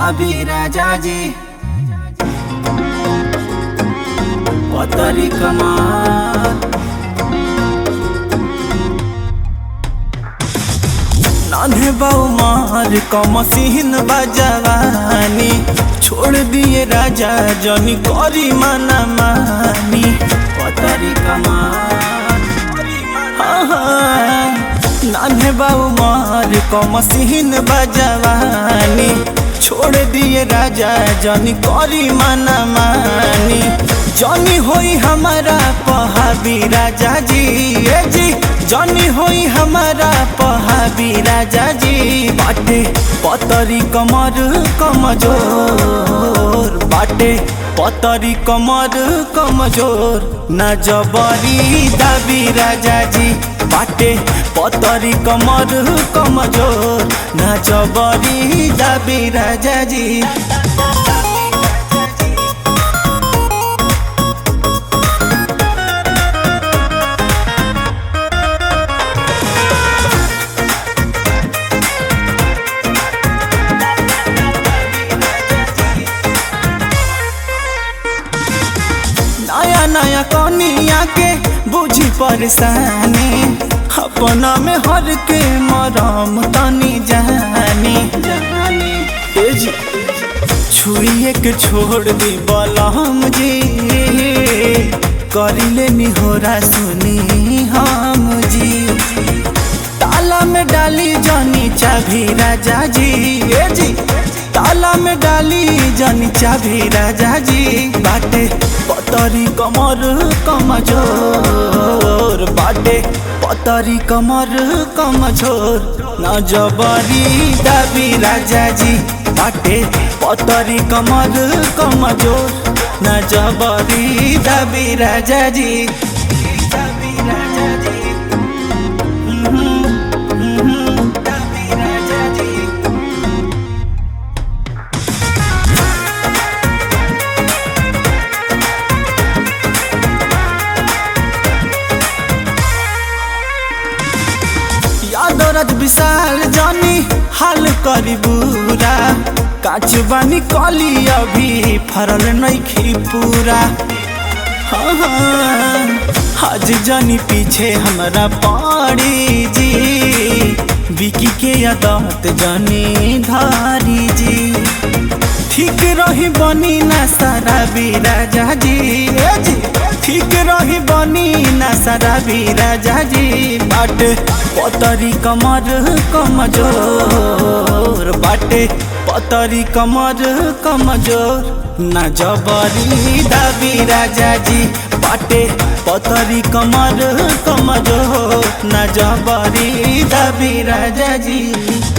दाबी राजा जी पतरी कमार नान्हे बाऊ मार कमसीन बजवानी छोड़ दिए राजा जनी करी मना मानी पतरी कमार नान्हे बाऊ मार कमसीन बजवानी छोड़ दिए राजा जनी करी मना मानी जनी होई हमारा पहाबी राजा जी ए जी जनी होई हमारा पहाबी राजा जी बाटे पतरी कमर कमजोर बाटे पतरी कमर कमजोर न जबरी दाबी राजा जी बाटे पतरी कमर कमजोर न जबरी दाबी राजा जी नया नया कनिया के बुझी परेशानी अपना में हर के मरम तनी जानी ए जी छुइए के छोड़ दी बलम जी करिले निहोरा सुनी हम जी ताला में डाली जानी चाभी राजा जी ए जी ताला में डाली जानी चाभी राजा जी बाटे पतरी कमर कमजोर बाटे पतरी कमर कमजोर न जबरी दाबी राजा जी बाटे पतरी कमर कमजोर न जबरी दाबी राजा जी दाबी राजा जी हम्म, हम्म, दाबी राजा जी यादरज विशाल जानी हाल करी बुरा काच बानी कली अभी फरल नहीं पूरा हाँ हाँ आज जानी पीछे हमरा पड़ी जी बिकी के यादत जानी धारी जी ठीक रही बनी ना सारा भी राजा जी ए जी ठीक रही बनी ना सारा भी राजा जी बाट पतरी कमर कमजोर बाटे पतरी कमर कमजोर ना जबरी दाबी राजा जी बाटे पतरी कमर कमजोर ना जबरी दाबी राजा जी